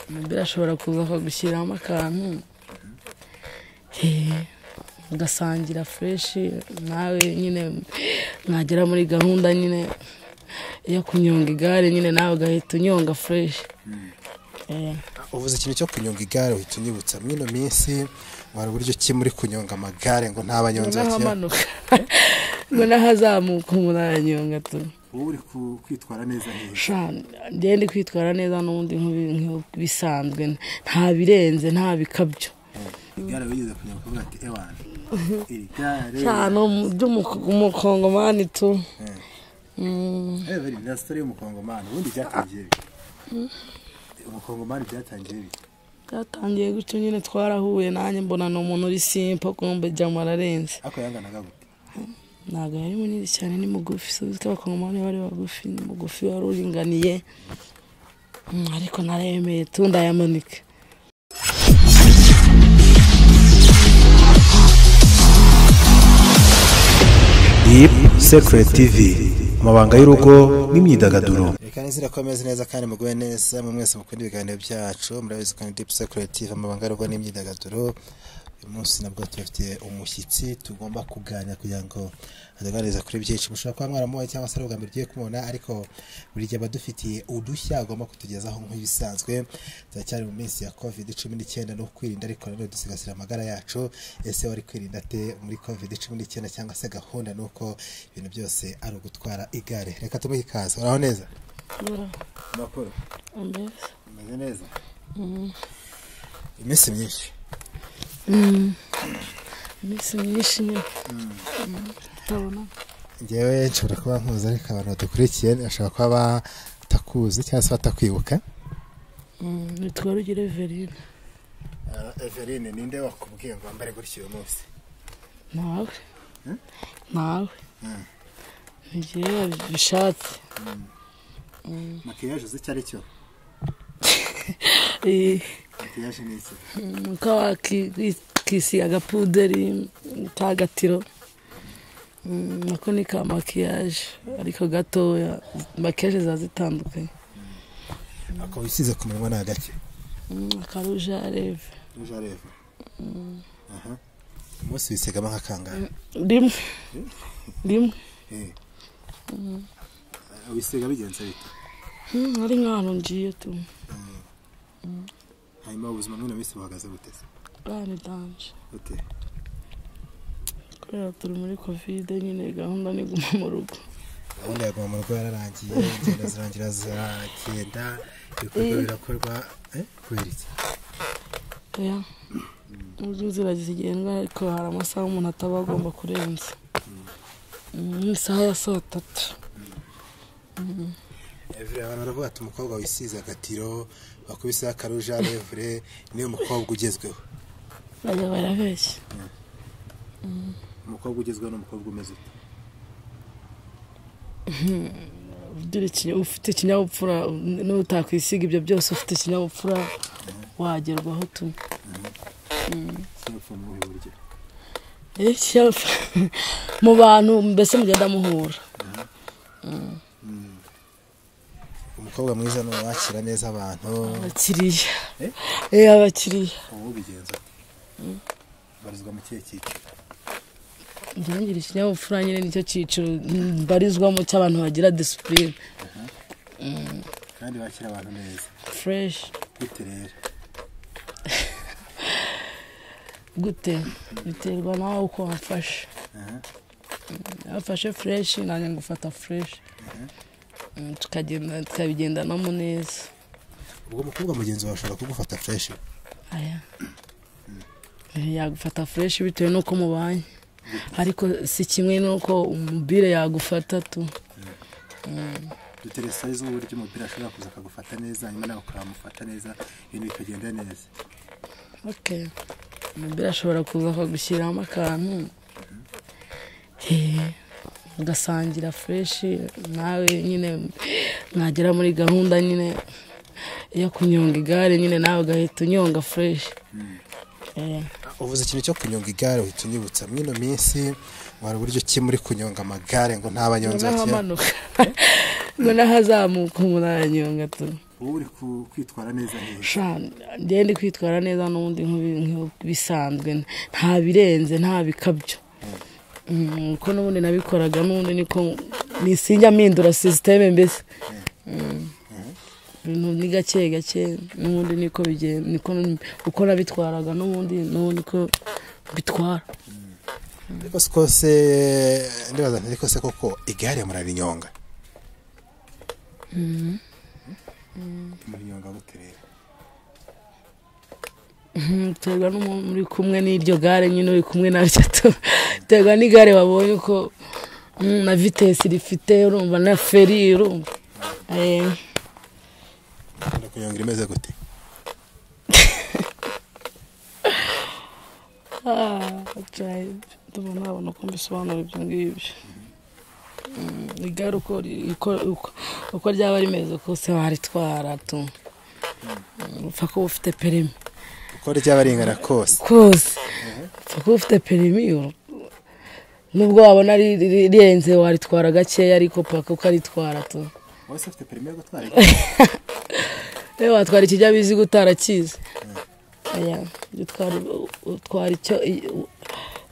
umupira ashobora kuza akagushyiramo akantu ugasangira fureshi nawe nyine mwagera muri gahunda nyine yo kunyonga igare nyine nawe ugahita unyonga fureshi uvuze ikintu cyo kunyonga igare uhita unyibutsa mwino minsi wari uburyo ki muri kunyonga amagare ngo ntabanyonzi bakira n'ahamanuka ngo n'ahazamuka umuntu aranyonga tu wowe uri ku- kwitwara neza neza Sha, njyewe ndi kwitwara neza n'ubundi nk'ibi- nk'ibisanzwe nta birenze nta bikabyo igare wigeze kunyonga ukavuga ati ewani iri gare cyane by'umukongomani tu Mm, reba iriya sitori y'umukongomani ubundi byatangiye bite umukongomani byatangiye bite byatangiye gutyo nyine twarahuye nanjye mbona ni umuntu uri simpa kumbe jama ararenze ariko yanganaga gute ntabwo yari munini cyane ni mugufi si uziko abakongomani bari bagufi ni mugufi wari uringaniye Mm, ariko naremeye tu ndayamanika Deep Secret TV amabanga y'urugo n'imyidagaduro Ikanzu irakomeza neza kandi muguwe neza mu mwese mukunda ibiganiro byacu murabizi kandi Deep Secret amabanga y'urugo n'imyidagaduro uyu munsi nabwo tubafitiye umushyitsi tugomba kuganira kugira ngo aduganiriza kuri byinshi mushobora kuba mwaramuwe cyangwa se ari ubwa mbere ugiye kumubona ariko buri gihe aba adufitiye udushya agomba kutugezaho nk'ibisanzwe turacyari mu minsi ya covid cumi n'icyenda no kwirinda ariko nanone dusigasira amagara yacu ese wari kwirinda ate muri covid cumi n'icyenda cyangwa se gahunda ni uko ibintu byose ari ugutwara igare reka tumuhe ikaze uraho neza amakuru mbese ameze neza iminsi myinshi iminsi myinshi nyine ntabona ngewe nshobora kuba nkuzi ariko abantu badukurikiye bashobora kuba batakuzi cyangwa se batakwibuka nitwa rugire verine everine ninde wakubwiye ngo wambare gutya uyu munsi nawe nawe igihe bishatse makiyaje uzi icyo ari cyo Eh, makiyaje ni iki uko wakisiga agapuderi kagatiro nako ni ka makiyaje ariko gatoya makiyaje ziba zitandukanye akaba usize ku minwa ni agake Mm, akarujareve uje areva aha umunsi wisigamo nk'akangahe rimwe rimwe Eh. wisiga bigenze bite Mm, ari nk'ahantu ngiye tu hanyuma ubuzima bw'ino minsi buhagaze buteze bwani danje bute kubera turi muri kovide nyine gahunda ni guma mu rugo gahunda ya goma mu rugo yararangiye ingendo zirangira ziragenda ibikorwa birakorwa eh, kubera iki oya uburyo inzira zigendwa ariko hari amasaha umuntu ataba agomba kurenza nk'isaha ya saa tatu Evure, abantu baravuga ati umukobwa wisize agatiro wakubiseho akaruja revure niwe mukobwa ugezweho bajya barabeshya umukobwa ugezweho ni umukobwa umeze ute ugira ikinya- ufite ikinyabupfura n'utakwisiga ibyo byose ufite ikinyabupfura wagerwaho tu sinapfa muhe buryo Eh, ikinyabupfura- mu bantu mbese mugenda muhura umukobwa mwiza ni uwakira neza abantu abakiriya Eh? eh abakiriya ubu ubigenza ate? barizwa mu kihe cyiciro ngira ngira ikinyabupfura nyine nicyo cyiciro mbarizwamo cy'abantu bagira disipurine kandi bakira abantu neza fureshi gute rero gute biterwa nawe uko wafashe Aha. wafashe fureshi nanjye ngufata fureshi Mm, tukagenda tukabigendanamo neza ubwo umukobwa mugenzi wawe ashobora kugufata fureshi aya Eh, yagufata fureshi bitewe n'uko mubanye ariko si kimwe n'uko umubire yagufata tu dutere size uburyo umupira ashobora kuza akagufata neza hanyuma nawe ukamufata neza ibintu bikagenda neza okay umubire ashobora kuza akagushyiramo akantu Eh, ugasangira fureshi nawe nyine mwagera muri gahunda nyine yo kunyonga igare nyine nawe ugahita unyonga fureshi uvuze ikintu cyo kunyonga igare uhita unyibutsa mwino minsi wari uburyo ki muri kunyonga amagare ngo ntabanyonzi bakira n'ahamanuka ngo n'ahazamuka umuntu aranyonga tu wowe uri ku- kwitwara neza neza sha njyewe ndi kwitwara neza n'ubundi nk'ubi- nk'ibisanzwe nta birenze nta bikabyo Mm, ko n'ubundi nabikoraga n'ubundi niko nisinjya mpindura sisiteme mbese Mm. ibintu ni gake gake n'ubundi niko bigenda niko uko nabitwaraga n'ubundi n'ubundi ko bitwara ariko si kose ndibaza nti ariko se koko igare murarinyonga murinyonga gute rero Mhm, biterwa n'umuntu muri kumwe n'iryo gare nyine uri kumwe na bitatu biterwa n'igare wabonye uko mm, na vitesi rifite urumva na feri urumva Eh, ukunda kunyonga imeze gute ah, try- ndumva nabona uko mbisobanura ibyo ngibyo Mm, igare uko ri- uko- uko- uko ryaba rimeze kose waritwara tu Mm, upfa kuba ufite perimi uko ryaba ringana kose kose upfa kuba ufite perimi uru- nubwo wabona ri- ri- rirenze waritwara gakeya ariko paka ukaritwara tu wowe se ufite perime yo gutwara rero watwara ikinyabiziga utarakizi Oya, utwara- utwara icyo- i- u-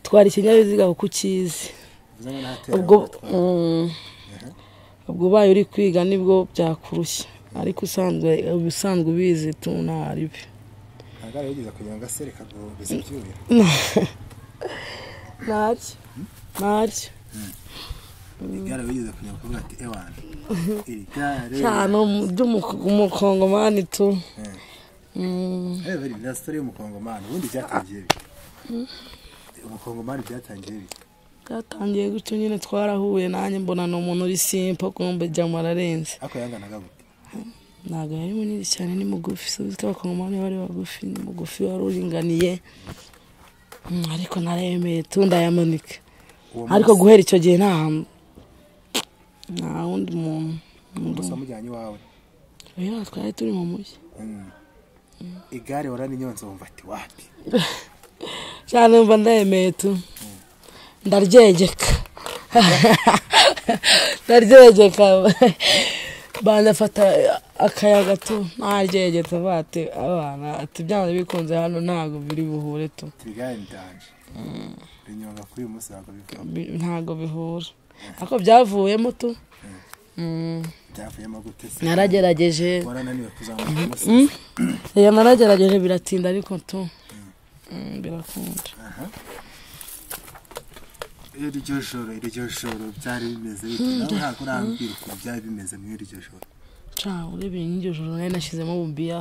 utwara ikinyabiziga kuko ukizi bivuze ngo n'ahatera ubwo gutwara mm, ubwo ubaye uri kwiga nibwo byakurushya ariko usanzwe ubusanzwe ubizi tu ntaribi nta gare yigeze kunyonga se reka ngo bizibyurira ntaryo ntaryo igare wigeze kunyonga ukavuga ati ewani iri gare cyane ry'umukongomani tu Eh. Mm. reba iri na sitori y'umukongomani ubundi byatangiye bite umukongomani byatangiye bite byatangiye gutyo nyine twarahuye nanjye mbona ni umuntu uri simpa kumbe jyamo ararenze ariko yanganaga gute ntabwo yari munini cyane ni mugufi si uziko abakongomani bari bagufi ni mugufi wari uringaniye Mm, ariko naremeye tu ndayamanika uwo ariko munsi guhera icyo gihe nta hantu nta wundi muntu gusa wamujyanye iwawe rero twari turi mu mujyi Mm. igare waraninyonze wumva ati wapi cyane mba ndayemeye tu ndaryegeka ndaryegeka banza afata akayaga tu ntaryegetse bate abana ati byanze bikunze hano ntabwo biri buhure tu ati igare ndanje rinyonga kuri uyu munsi ntabwo bivamo Bi- ntabwo bihura ariko byavuyemo tu Mm, byavuyemo gute se naragerageje warananiwe kuzamuka umusozi Oya, naragerageje biratinda ariko tu Mm, birakunda aha iryo joro iryo joro byari bimeze bite nawe ntabwo urambwira ukuntu byari bimeze muri iryo joro Cya urebye nk'iryo joro nari nashyizemo bubiya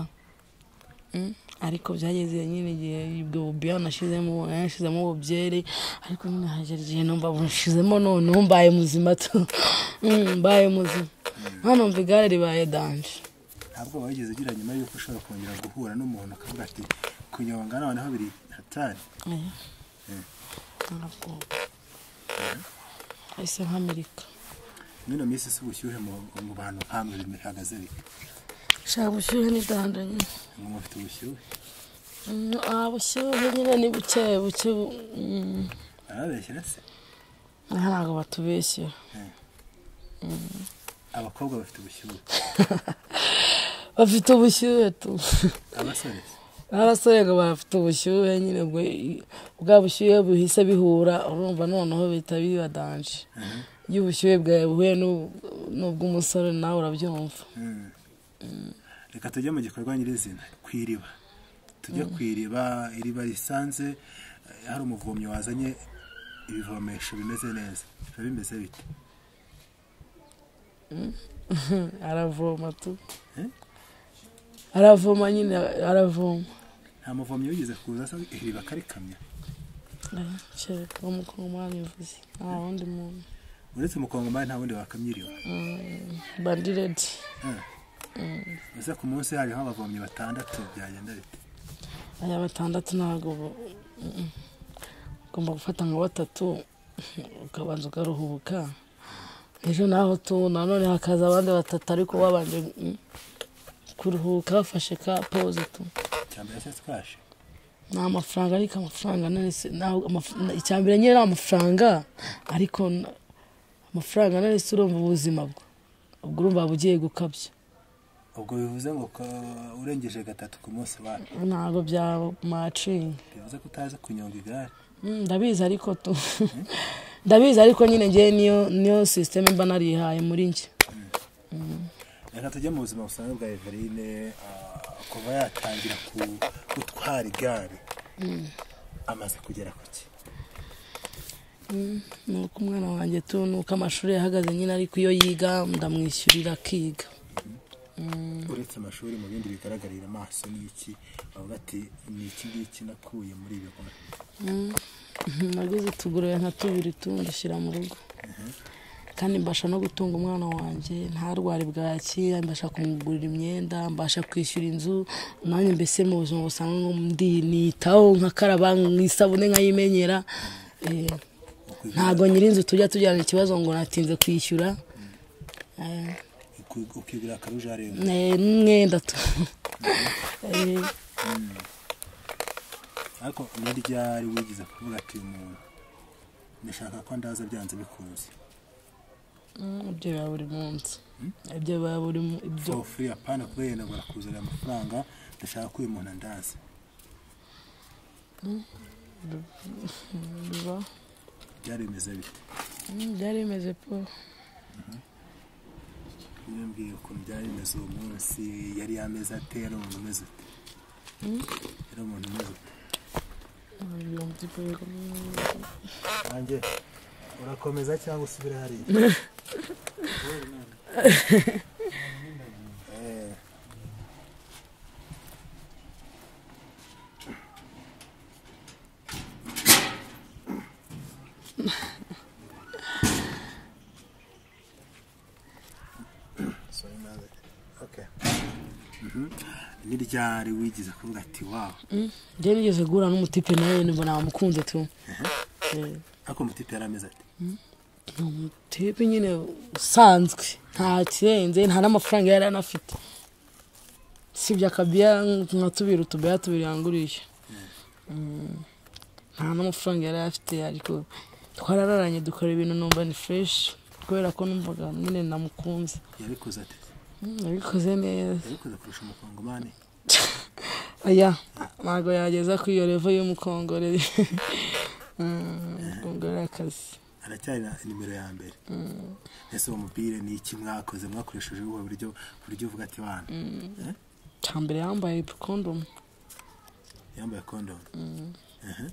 Mm, ariko byageze nyine igihe ubwo bubiya nashyizemo nari nashyizemo bubyeri ariko nyine hagera igihe numva bushizemo none ubu mbaye muzima tu Mm, mbaye muzima hano mva igare ribaye danje ntabwo wigeze ugira nyuma y'uko ushobora kongera guhura n'umuntu akavuga ati kunyonga noneho biri hatari Oya. ntabwo ahise nk'amerika mwino minsi si ubushyuhe mu- mu bantu hambwe bihagaze bite nshaka ubushyuhe ni danje nyine ngo mufite ubushyuhe Mm, ah, ubushyuhe nyine ni buke buke bu- mm. barabeshyira se Aha ntabwo batubeshyera abakobwa bafite ubushyuhe bafite ubushyuhe tu abasore se n'abasore ngo bafite ubushyuhe nyine ubwo bwa bushyuhe buhise bihura urumva noneho bihita biba danje iyo ubushyuhe bwawe buhuye n'u- n'ubw'umusore nawe urabyumva reka tujye mu gikorwa nyirizina ku iriba tujye ku iriba iriba risanze eh, hari umuvomyi wazanye ibivomesho bimeze neza biba bimeze bite aravoma tu Eh? aravoma nyine aravoma nta muvomyi wigeze kuza asa iriba akarikamya kereka uwo mukongomani mvuze nta wundi muntu uretse umukongomani nta wundi wakamya iriba bandiredi ese ku munsi hariho abavomyi batandatu byagenda bite aya batandatu ntabwo bu- Mm-mm. ugomba gufata nka batatu ukabanza ukaruhuka ejo naho tu nanone hakaza abandi batatu ariko babanje mm, kuruhuka bafashe ka poze tu cyambere cyo twaje ni amafaranga ariko amafaranga none se ntabwo amaf- na- icya mbere nyine ni amafaranga ariko n- amafaranga none se urumva ubuzima bwo ubwo urumva bugiye gukabya ubwo bivuze ngo ko urengeje gatatu ku munsi wacu ntabwo bya macingi bivuze ko utazi kunyonga igare Mm, ndabizi ariko tu ndabizi ariko nyine ngewe niyo niyo sisiteme mba narihaye muri njye reka tujye mu buzima busanzwe bwa everine ah, kuva yatangira ku- gutwara igare amaze kugera ku ki ni uko umwana wanjye tu ni uko amashuri yahagaze nyine ariko iyo yiga ndamwishyurira akiga uretse amashuri mu bindi bigaragarira amaso ni iki bavuga ati ni iki ngiki nakuye muri ibi bikora Mhm, naguze utugurube nka tubiri tundi shyira mu rugo kandi mbasha no gutunga umwana wanjye ntarware bwaki mbasha kumugurira imyenda mbasha kwishyura inzu nanjye mbese mu buzima busanzwe ngo ndi nitaho nkakaraba nk'isabune nkayimenyera eh, ntabwo nyir'inzu tujya tujyana ikibazo ngo natinze kwishyura Eh, ukigura akaruja rero eh, n'umwenda tu Eh, ariko ni ryari wigeze kuvuga ati umuntu ndashaka ko ndaza byanze bikunze mm, ibyo biba buri munsi ibyo biba buri mu- ibyo for free apana kubera yenda barakuzanira amafaranga ndashaka ko uyu muntu andaza biba byari bimeze bite Mm, byari bimeze po niyo mbwiye ukuntu byari bimeze uwo munsi yari yameze ate yari umuntu umeze ute yari umuntu umeze ute nanjye urakomeza cyangwa usubira hariya Eh. Sorry, mother. Okay. Mhm. ni ryari wigize kuvuga ati wawe njye nigeze guhura n'umutipe nawe nibwo namukunze tu Eh, ariko umutipe yari ameze ati ni umutipe nyine usanzwe nta kirenze nta n'amafaranga yari anafite sibye akabiya nka tubiri utubeya tubiri yangurije Mm, nta n'amafaranga yari afite ariko twarararanye dukora ibintu numva ni fureshi kubera ko numvaga nyine namukunze yabikoze ati Mm, nabikoze neza yabikoze kurusha umukongomani oya ntabwo yageza ku iyo revo y'umukongore Mm, umukongore akazi aracyari na nimero ya mbere ese uwo mupira ni iki mwakoze mwakoresheje ubu buryo buryo uvuga ati bana Eh? cya mbere yambaye kondomu yambaye kondomu Aha.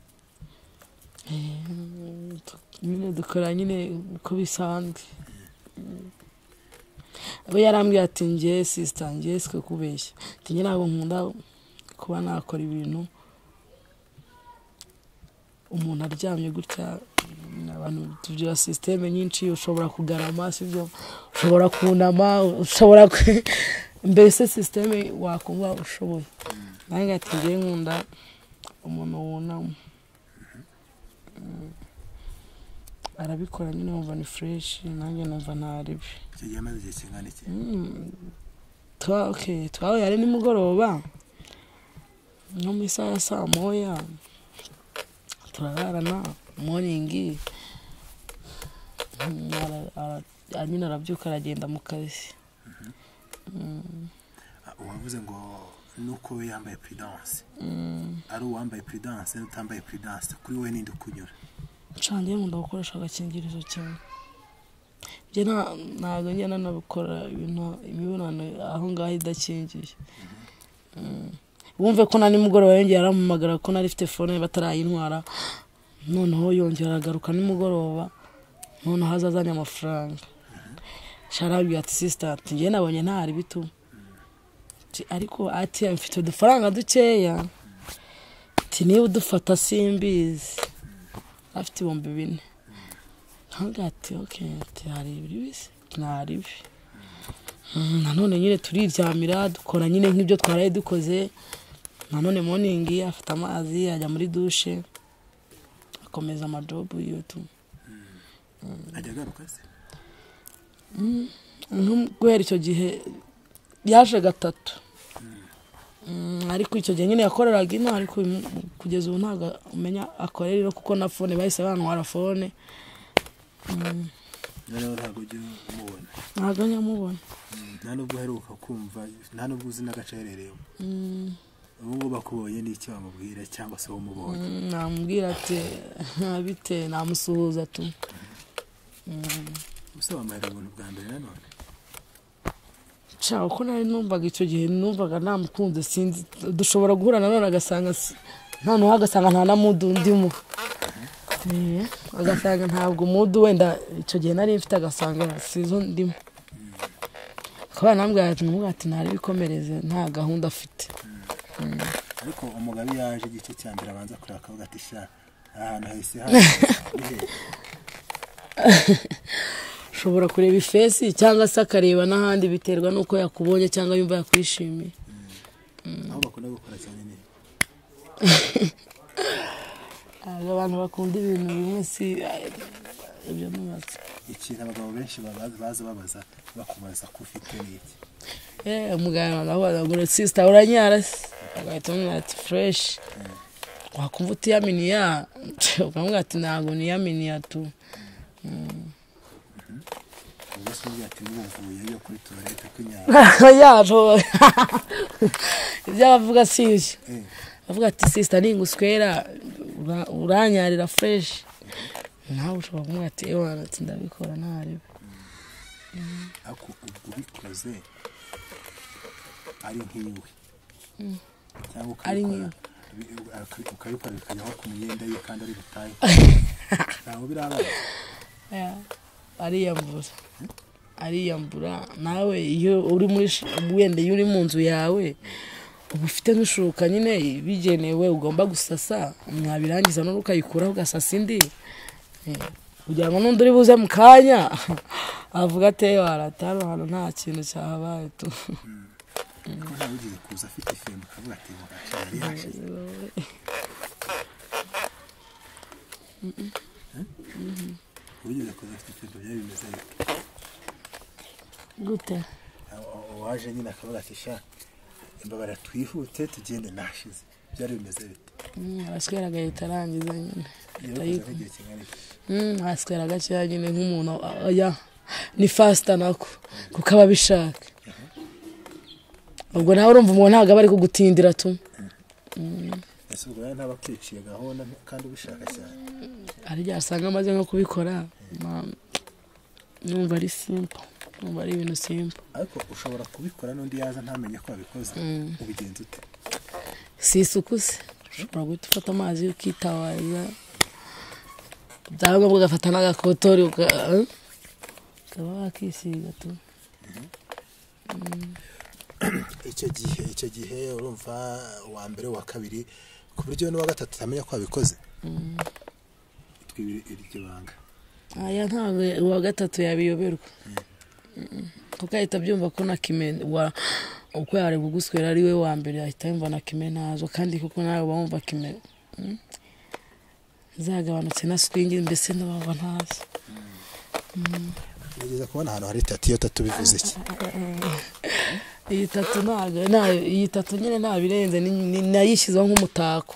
nyine dukora nyine uko bisanzwe aba yarambwiye ati ngiye sisita ngiye siko kubeshya ati njye ntabwo nkunda kuba nakora ibintu umuntu aryamye gutya abantu tugira sisiteme nyinshi ushobora kugarama sibyo ushobora kunama ushobora kwe- mbese sisiteme wakumva ushoboye nange ati ngiye nkunda umuntu wunama arabikora nyine wumva ni fureshi nanjye numva ntaribi icyo gihe amaze igihe kingana iki twa okay twahuye ari nimugoroba nko mu isaha ya saa moya turararana moringi Mm, ara- ara- nyine arabyuka aragenda mu kazi Ah, uwavuze ngo nuko we yambaye puridanse ari uwambaye puridanse n'utambaye puridanse kuri we ninde ukunyura ncange nkunda gukoresha agakingirizo cyane njye nta- ntabwo njya nanabikora ibintu imibonano aho ngaho idakingiye Mm. wumve ko na nimugoroba yongeye arampamagara ko nari ifite fone batarayintwara noneho yongera aragaruka nimugoroba noneho aza azanye amafaranga sharabwi ati sisita ati njye nabonye ntari bitu Ati, ariko ati mfite udufaranga dukeya ati niba udufata simbizi afite ibihumbi bine ntabwo ati oke ati hari ibiri bise ntari ibi Mm, nanone nyine turiryamira dukora nyine nk'ibyo twaraye dukoze nanone moningi afata amazi ajya muri dushe akomeza amajobu yiwe tu ajya agaruka se Nko guhera icyo gihe yaje gatatu Mm, ariko icyo gihe nyine yakoreraga ino ariko uyu mu- kugeza ubu ntabwo umenya akorera ino kuko na fone bahise bantwara fone noneho ntabwo ujya umubona ntabwo nyamubona nta nubwo uheruka kumva nta nubwo uzi n'agace aherereyemo ubu ngubu bakubonye n'icyo bamubwira cyangwa se umubonye namubwira ati bite namusuhuza tu gusa wambaye ubuntu bwa mbere nanone nshaka uko nari numvaga icyo gihe numvaga namukunze sinzi dushobora guhura nanone agasanga si- nta n'uwo agasanga nta na mudu ndimo Eh, agasanga ntabwo mudu wenda icyo gihe nari mfite agasanga sizo ndimo akaba yanambwira ati namubwira ati ntari bikomereze nta gahunda afite ariko umugabo iyo yaje igice cya mbere abanza kureba akavuga ati sha aha hantu hahise hano ushobora kureba ifesi cyangwa se akareba n'ahandi biterwa n'uko yakubonye cyangwa yumva yakwishimiye aho bakunda gukora cyane ni Ntabwo abantu bakunda ibintu bimwe si ibyo ntubaze ikintu abagabo benshi babaza baza babaza bakubaza ko ufite n'iki Eh, muganga ndakubaza ngo sisita uranyara se agahita amubwira ati fureshi wakumva utiyaminiya ukamubwira ati ntabwo niyaminiya tu ubwo se uvuga ati n'ubuvuye yo kuri tuwarete kw'inyama yaho ibyo abavuga si ibyo Eh. bavuga ati sisita ninguswera ura- uranyarira fureshi nawe ushobora kumubwira ati ewa ati ndabikora ntarebe ariko ubwo ubikoze ari nk'iwe cyangwa Ari ukabikora nk'iwe. bi- uka- ukabikora bikajyaho ku myenda ye kandi ari butahe ntabwo birabaye ariyambura ariyambura nawe iyo uri muri sh- wenda iyo uri mu nzu yawe uba ufite nk'ishuka nyine bigenewe ugomba gusasa mwabirangiza none ukayikuraho ugasasa indi Eh, kugira ngo n'undi uri buze mu kanya avuga ati "Eh, warata hano hantu nta kintu cyahabaye tu kuko ntawe ugiye kuza afite ifembe akavuga ati ngo ntacyo yari yashize uwigeze kuza afite ifembe byari bimeze bite gute Aho- aho- uwaje nyine akavuga ati sha imbabara twihute tugende nashize byari bimeze bite Mm, araswera agahita arangiza nyine ahita iyo bikoze yikura. nk'igihe kingana iki ntaswera gakeya nyine nk'umuntu oya ni fasita nako kuko aba abishaka ubwo nawe urumva umuntu ntabwo aba ari kugutindira tu ese ubwo rero ntaba akwiciye gahunda kandi ubishaka cyane hari igihe asanga amaze nko kubikora ma- numva ari simpo numva ari ibintu simpo ariko ushobora kubikora n'undi yaza ntamenye ko wabikoze ubigenza ute si isuku se ushobora guhita ufata amazi ukitawaza byangombwa ugafata n'agakotori uka- eh? ukaba wakisiga tu icyo gihe icyo gihe urumva uwa mbere uwa kabiri ku buryo n'uwa gatatu utamenya ko wabikoze twibire iryo banga aya ntabwo uwa gatatu yabiyoberwa kuko ahita abyumva ko na kime wa- uko yari kuguswera ari we wa mbere ahita yumva na kime ntazo kandi kuko nawe uba wumva kime mm, zagabanutse na swingi mbese n'ababa ntazo nigeze kubona ahantu hari itatu iyo tatu bivuze iki iyi tatu ntabwo nta- iyi tatu nyine nta birenze ni- ni- nayishyizeho nk'umutako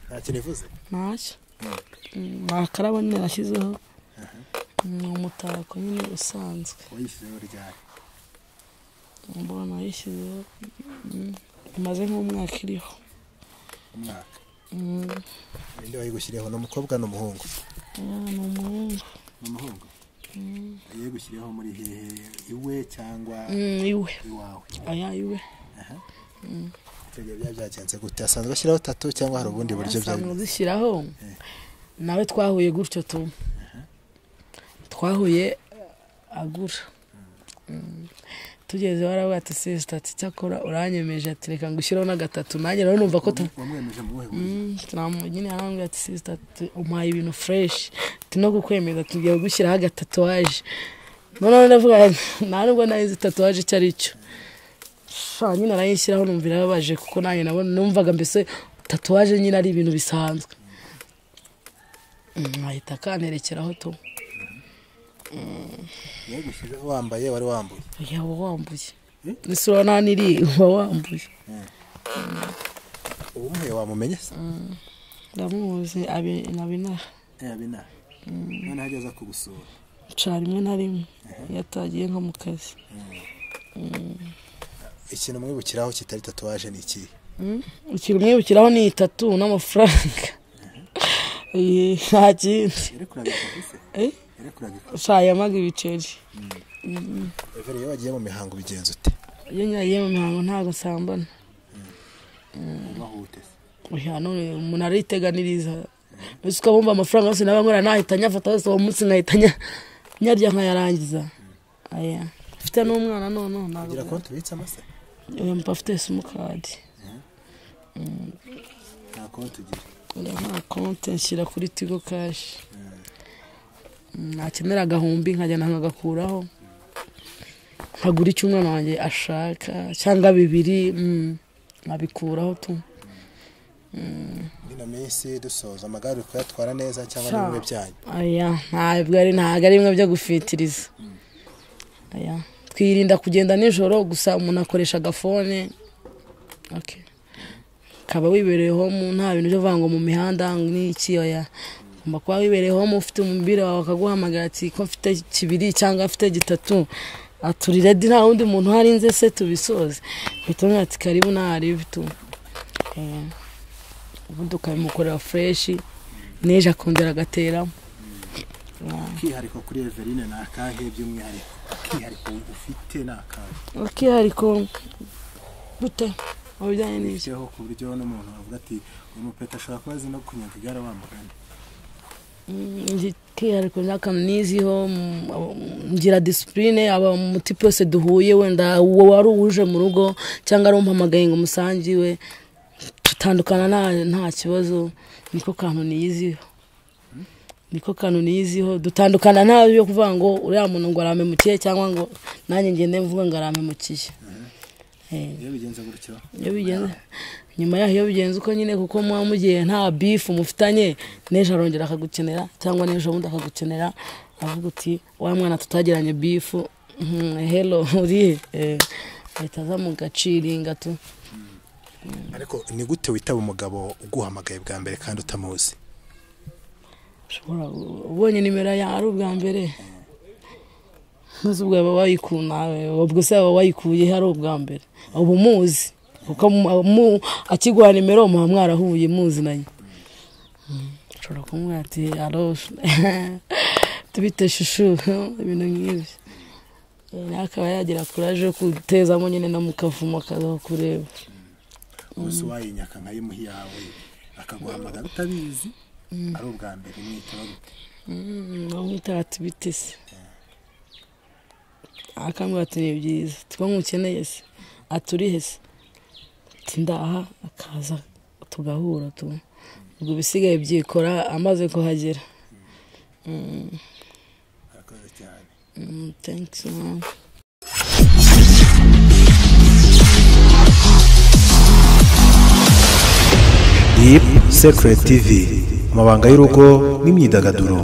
nta kintu ivuze ntacyo ni akarabo nyine nashyizeho ni umutako nyine usanzwe wayishyizeho ryari mbona yishyizeho imaze nk'umwaka iriho umwaka Mm, ninde wayigushyiriyeho ni umukobwa n'umuhungu yeah, ni umuhungu ni umuhungu yayigushyiriyeho muri hehe iwe cyangwa Mm, iwe iwawe aya iwe Aha. icyo gihe byaba byagenze gute asanzwe ashyiraho tatu cyangwa hari ubundi buryo byari asanzwe dushyiraho nawe twahuye gutyo tu twahuye agura Mm. tugeze waravuga ati sisita ati cyakora uranyemeje ati reka ngushyireho n'agatatu nanjye rero numva ko tu wamwemeje mu buhe buryo Mm, turamu- nyine arambwira ati sisita umpaye ibintu fureshi no kukwemeza tugiye gushyiraho agatatuwaje noneho ndavuga nti, nta nubwo nayizi tatuwaje icyo ari cyo Sha, nyine arayishyiraho numva irababaje kuko nanjye nabona numvaga mbese tatuwaje nyine ari ibintu bisanzwe Mm, ahita akanterekeraho tu yagushyizeho wambaye wari wambuye yaba wambuye Mm. n'isura nta n'iri uba wambuye uwumuhuye wamumenye se ndamuzi abi- na binara yabina noneho ageze kugusura nca rimwe na rimwe iyo atagiye nko mu kazi ikintu mwibukiraho kitari tatuwaje ni iki ikintu mwibukiraho ni itatu n'amafaranga Eh, nta kindi Eh? nca yamaga ibiceri everi iyo wagiye mu mihango ubigenza ute iyo nyagiye mu mihango ntabwo nsambana ubahute oya none umuntu ariteganiriza mbese ukabumva amafaranga yose naba nkora nahita nyafata yose uwo munsi nkahita nya- nyarya nkayarangiza aya mfite n'umwana none ntabwo ugira konti ubitsamo se oya mba afite simukadi nta konti ugira oya nta konti nshyira kuri tigo kashi nakenera agahumbi nkagenda nkagakuraho nkagura icyo umwana wanjye ashaka cyangwa bibiri mm, nkabikuraho tu ino minsi dusoza amagare uri kuyatwara neza cyangwa Sha. n'ibimwe byanyu aya ntabwo ari ntabwo ari bimwe byo gufitiriza aya twirinda kugenda nijoro gusa umuntu akoresha agafone ok ukaba wibereyeho mu nta bintu byo kuvuga ngo mu mihanda n'iki oya ugomba kuba wibereyeho mu ufite umubiri wawe akaguhamagara ati ko mfite kibiri cyangwa mfite gitatu aturi redi nta wundi muntu uhari nze se tubisoze mpita umwe ati karibu ntaharibi tu Aya. ubundi ukabimukorera fureshi n'ejo akongera agateramo akihariko kuri everine ni akahe by'umwihariko akihariko ufite ni akahe akihariko gute mu bijyanye n'ibyo bishyireho ku buryo n'umuntu avuga ati uyu mupeta ashobora kuba azi no kunyaga igare wamugana kihariko n'akaniziho ngira disipurine aba umuti yose duhuye wenda uwo wari uwuje mu rugo cyangwa ari umpamagaye ngo umusangiwe tutandukana nta nta kibazo niko kantu niyiziho niko kantu niyiziho dutandukana nta byo kuvuga ngo uriya muntu ngo aramemukiye cyangwa ngo nanjye ngende mvuga ngo aramemukiye Eh. iyo bigenze gutyo iyo bigenze nyuma yaho iyo bigenze uko nyine kuko muba mugiye nta bifu mufitanye n'ejo arongera akagukenera cyangwa n'ejo bundi akagukenera avuga uti wa mwana tutagiranye bifu mhm, hello urihe Eh, ahita aza mu gaciringa tu ariko ni gute witaba umugabo uguhamagaye bwa mbere kandi utamuzi ushobora ubonye nimero yawe ari ubwa mbere ntuzi ubwo yaba wayikunawe ubwo se yaba wayikuye ari ubwa mbere uba umuzi kuko mu- mu- akiguha nimero muba mwarahuye muzinanye Mm. ushobora kumubwira ati aro tubite shushu ibintu nk'ibyo Eh, nawe akaba yagira kuraje yo kutezamo nyine no mu kavumo akazaho kureba ubuse wayinyaka nka yimuhi yawe akaguhamagara utabizi ari ubwa mbere umwitaba gute bamwitara tubitese akambwira ati ni byiza two mukeneye se aturihe se ati ndaha akaza tugahura tu ubwo ibisigaye byikora amaze kuhagera arakoze cyane Mm, thanks mama Deep Secret TV, amabanga y'urugo n'imyidagaduro